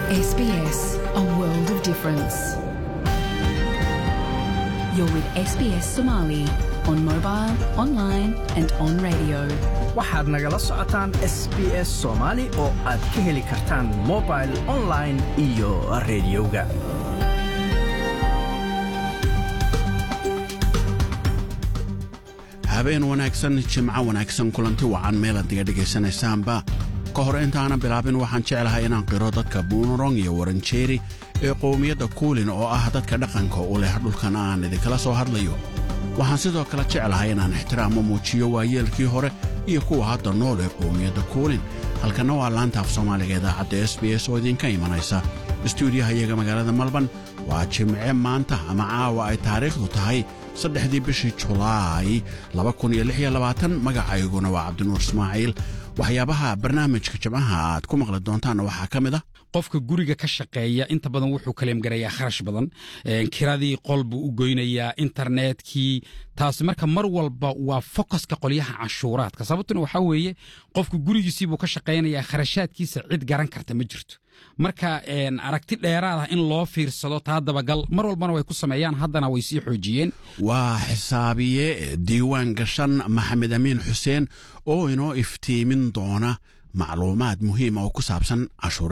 SBS, a world of difference. You're with SBS Somali on mobile, online, and on radio. waxaad nagala socotaan s b s soomaali oo aad ka heli kartaan mobil online iyo rediyoga habeen wanaagsan jimco wanaagsan kulanti wacan meelaad diga dhegaysanaysaanba ka hor intaanan bilaabin waxaan jeclahay inaan qiro dadka buunurong iyo waranjeeri ee qowmiyadda kuulin oo ah dadka dhaqanka u leh dhulkan aan idinkala soo hadlayo waxaan sidoo kale jeclahay inaan ixtiraamo muujiyo waayeelkii hore iyo kuwa hadda nool ee qowmiyadda kuulin halkanna waa laanta af soomaaliga idaacadda s b s oo idinka imanaysa istuudiyaha iyaga magaalada malban waa jimce maanta ama caawa ay taariikhdu tahay saddexdii bishii julaay magacayguna waa cabdinuur ismaaciil waxyaabaha barnaamijka jimcaha aad ku maqli doontaanna waxaa ka mid ah qofka guriga ka shaqeeya inta badan wuxuu kaleemgarayaa kharash badan kiradii qol buu u goynayaa internetkii taasi marka mar walba waa fokaska qolyaha canshuuraadka sababtuna waxaa weeye qofka gurigiisiibuu ka shaqaynayaa kharashaadkiisa cid garan karta ma jirto marka aragti dheeraad ah in loo fiirsado taa dabagal mar walbana way ku sameeyaan haddana way sii xoojiyeen waa xisaabiye diiwaan gashan maxamed amiin xuseen oo inoo iftiimin doona macluumaad muhiima oo ku saabsan cashuur